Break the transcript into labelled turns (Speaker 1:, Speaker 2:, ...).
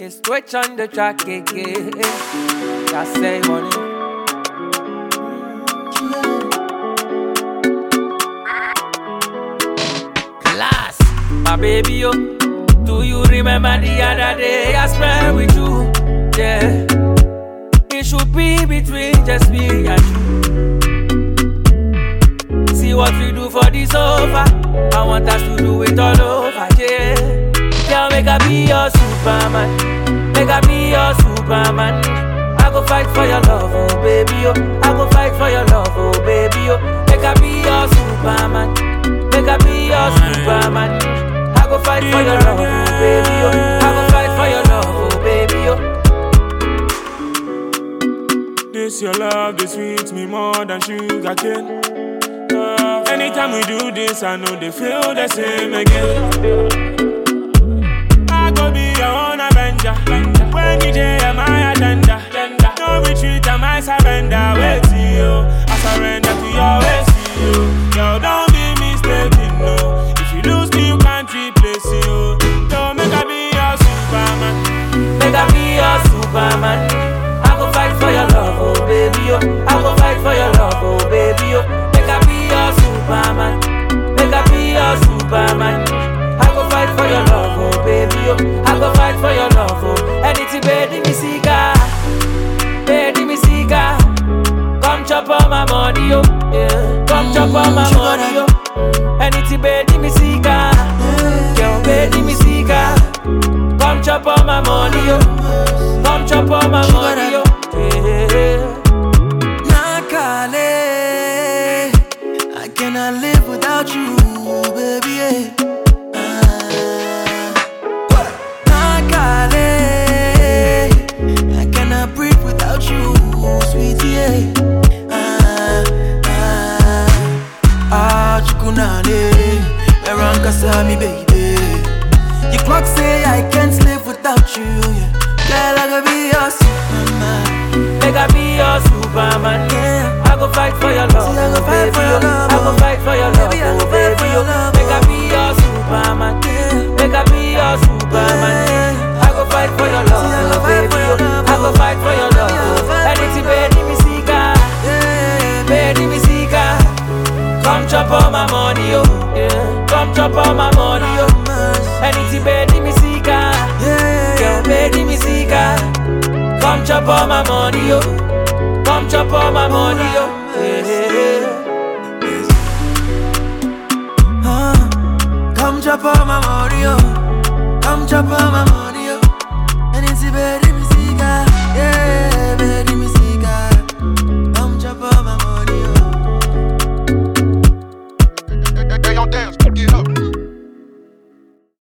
Speaker 1: Okay, switch on the track again. Just say money. Class, my baby, yo. Do you remember the other day I spent with you? Yeah. It should be between just me and you. See what we do for this over. I want us to do it all over, yeah. Girl, make I be your Superman. Make I be your Superman. I go fight for your love, oh baby, oh. I go fight for your love, oh baby, oh. Make I be your Superman. Make I be your Superman. I go fight for your love, oh baby, oh. I go fight for your love, oh baby, oh.
Speaker 2: This your love, this sweet me more than sugar cane. Uh, anytime we do this, I know they feel the same again. I go be your own avenger. When you day, my agenda. No retreat, I might surrender. Wait till you, I surrender to your ways. You, yo, don't be mistaken, no. If you lose me, you can't replace you. Don't make I be your Superman.
Speaker 1: Make I be your Superman. I go fight for your love, oh baby, oh. I go fight for your love, oh baby, oh. Make I be your Superman. Make I be your Superman. I go fight for your love, oh baby, oh. I go fight for your love, oh. Anything, baby, me seeker, baby, me seeker. Come chop all my money, oh. Yeah. Come chop all my money, oh. Anything, baby, me seeker, girl, baby, me seeker. Come chop all my money, yo. Come chop all my money, yo. Yeah.
Speaker 3: Nakale, I cannot live without you, baby. yeah. Ah. Nakale, I cannot breathe without you, sweetie. yeah. Ah, ah, ah, chukunale, Eranka sami, baby. Your clock say I can't live without you, yeah. Girl, I gotta be your superman.
Speaker 1: Make I be your Superman.
Speaker 3: Yeah.
Speaker 1: I go fight for your love,
Speaker 3: See, I go
Speaker 1: oh,
Speaker 3: fight
Speaker 1: baby,
Speaker 3: for your
Speaker 1: oh.
Speaker 3: love,
Speaker 1: I go
Speaker 3: oh.
Speaker 1: fight for your love,
Speaker 3: Baby, I go
Speaker 1: oh,
Speaker 3: fight for
Speaker 1: baby,
Speaker 3: your
Speaker 1: oh.
Speaker 3: love,
Speaker 1: Make I
Speaker 3: oh.
Speaker 1: be your Superman.
Speaker 3: Yeah.
Speaker 1: Make I be your Superman.
Speaker 3: Yeah.
Speaker 1: I go fight for your love,
Speaker 3: See, I go
Speaker 1: oh,
Speaker 3: fight
Speaker 1: baby,
Speaker 3: for your
Speaker 1: oh.
Speaker 3: love,
Speaker 1: I go
Speaker 3: oh.
Speaker 1: fight for your love,
Speaker 3: Baby, I go
Speaker 1: oh.
Speaker 3: fight for
Speaker 1: Anything,
Speaker 3: your
Speaker 1: baby, me seeker.
Speaker 3: Yeah,
Speaker 1: Baby, me seeker. Come chop all my money, yo. Yeah. Come chop all my money, yo. Anything, baby, me seeker.
Speaker 3: yeah,
Speaker 1: Girl, baby, me seeker. Come chop all my money, yo. Come chop all my money, yo. Yeah.
Speaker 3: Uh, come chop all my money, oh. Come chop all my money.